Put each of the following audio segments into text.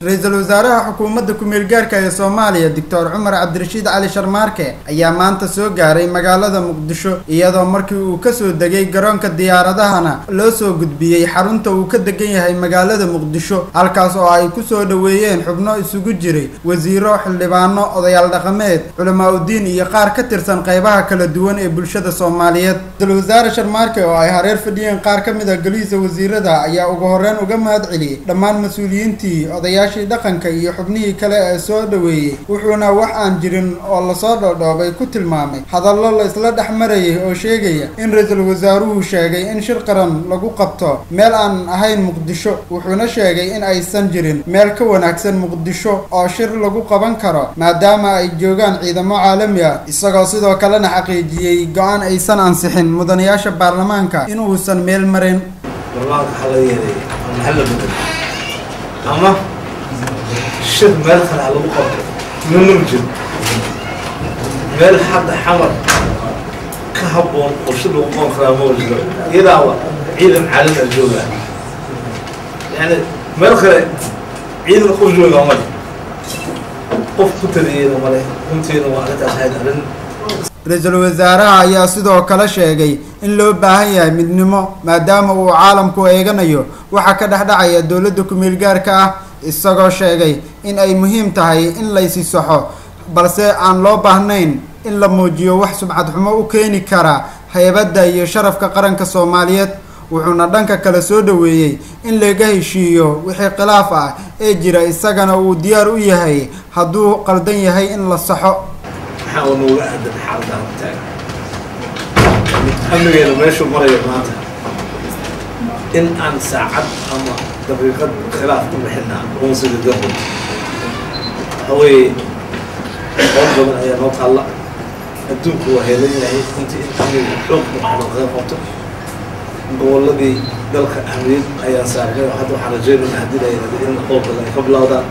ra-iisul wasaaraha xukuumadda ku-meel gaarka ee soomaaliya doctor cumar cabdirashiid cali sharmaarke ayaa maanta soo gaaray magaalada muqdisho iyadoo markii uu kasoo degay garoonka diyaaradahana loo soo gudbiyey xarunta uu ka degan yahay magaalada muqdisho halkaas oo ay kusoo dhoweeyeen xubno isugu jiray wasiiro xildhibaano odayaal dhaqameed culamaa udiin iyo qaar ka tirsan qeybaha kala duwan ee bulshada soomaaliyeed ra-iisul wasaare sharmaarke oo ay hareer fadhiyeen qaar ka mid a golihiisa wasiirada ayaa ugu horreyn uga mahad celiyey dhammaan mas-uuliyiintii odayaal dhaqanka iyo xubnihii kale ee soo dhoweeyey wuxuuna wax aan jirin oo lasoo dhoodhoobay ku tilmaamay hadallo la isla dhex marayay oo sheegaya in ra-iisul wasaaruhu sheegay in shir qaran lagu qabto meel aan ahayn muqdisho wuxuuna sheegay in aysan jirin meel ka wanaagsan muqdisho oo shir lagu qaban karo maadaama ay joogaan ciidamo caalami ah isagoo sidoo kalena xaqiijiyey go-aan aysan ansixin mudanayaasha baarlamaanka inuusan meel marin shir meel kale ha lagu qabto mana ma jiro meel hadda xamar ka habboon oo shir lagu qaban karaa ma jiro iyadaaba ciidan caalami a joogaa yani meel kale ciidan qof joogaa male qof ku taliyeyna male runtiina waa arrintaas ahayd arrin ra-iisul wasaaraha ayaa sidoo kale sheegay in loo baahan yahay midnimo maadaama uu caalamku eeganayo waxaa ka dhex dhacaya dowladda ku-meel gaarka ah isagoo sheegay in ay muhiim tahay in laysi saxo balse aan loo baahnayn in la muujiyo wax subcad xumo u keeni kara haybadda iyo sharafka qaranka soomaaliyeed wuxuuna dhanka kale soo dhoweeyey in laga heshiiyo wixii khilaaf ah ee jira isagana uu diyaar u yahay hadduu qaldan yahay in la saxo maxaa oo nooga aadan xaaladaan taagan amnigeena meeshuu marayo maanta in aan saacad ama daqiiqad khilaaf ku bixinaa qoonsiga garbo waxa weeye qoon badan ayaa noo taalla adduunku waa heelan yahay intii in amniga xoog muxamed kaga qabto gobolladii dalka ahmiyad ayaa saarnay oo hadda waxaan rajeynayna haddii la yidhahdo in qowl badan ay ka bilowdaan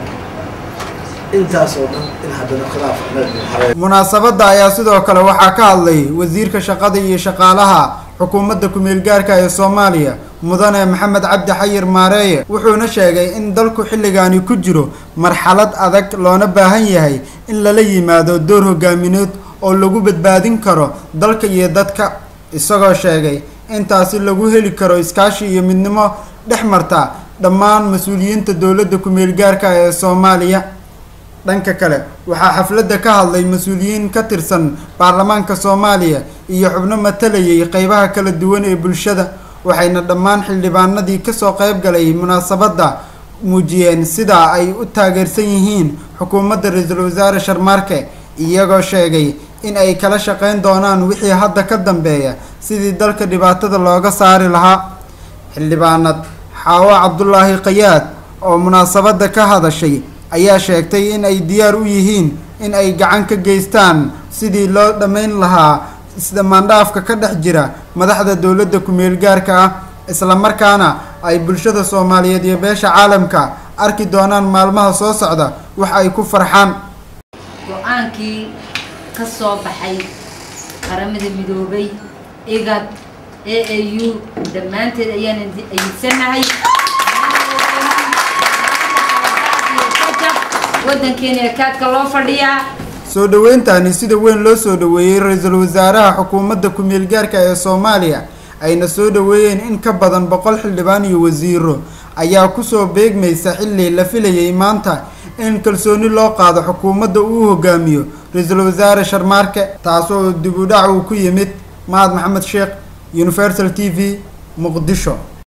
intaas oo dhan in haddana khilaaf munaasabadda ayaa sidoo kale waxaa ka hadlay wasiirka shaqada iyo shaqaalaha xukuumadda ku-meel gaarka ee soomaaliya mudane maxamed cabdi xayir maareeye wuxuuna sheegay in dalku xilligaani ku jiro marxalad adag loona baahan yahay in lala yimaado door hogaamineed oo lagu badbaadin karo dalka iyo dadka isagoo sheegay intaasi lagu heli karo iskaashi iyo midnimo dhex marta dhammaan mas-uuliyiinta dowladda ku-meel gaarka ee soomaaliya dhanka kale waxaa xafladda ka hadlay mas-uuliyiin ka tirsan baarlamaanka soomaaliya iyo xubno matalayay qeybaha kala duwan ee bulshada waxayna dhammaan xildhibaanadii kasoo qeyb galay munaasabadda muujiyeen sidaa ay u taageersan yihiin xukuumadda ra-iisul wasaare sharmaarke iyagoo sheegay in ay kala shaqeyn doonaan wixii hadda ka dambeeya sidii dalka dhibaatada looga saari lahaa xildhibaanad xaawo cabdulaahi qayaad oo munaasabadda ka hadashay ayaa sheegtay in ay diyaar u yihiin in ay gacan ka geystaan sidii loo dhammayn lahaa isdhammaandhaafka ka dhex jira madaxda dowladda ku-meel gaarka ah islamarkaana ay bulshada soomaaliyeed iyo beesha caalamka arki doonaan maalmaha soo socda wax ay ku farxaan go-aankii ka soo baxay qaramada midoobay igad a a u dhammaanteed ayaan ayidsanahay wadankeena ekaadka loo fadhiyaa soo dhoweyntaani sida weyn loo soo dhoweeyey ra-iisul wasaaraha xukuumadda ku-meel gaarka ee soomaaliya ayna soo dhoweeyeen in ka badan boqol xildhibaan iyo wasiiro ayaa kusoo beegmaysa xilli la filayay maanta in kalsooni loo qaado xukuumadda uu hogaamiyo ra-iisul wasaare sharmaarke taasoo dib u dhac uu ku yimid mahad maxamed sheekh universal t v muqdisho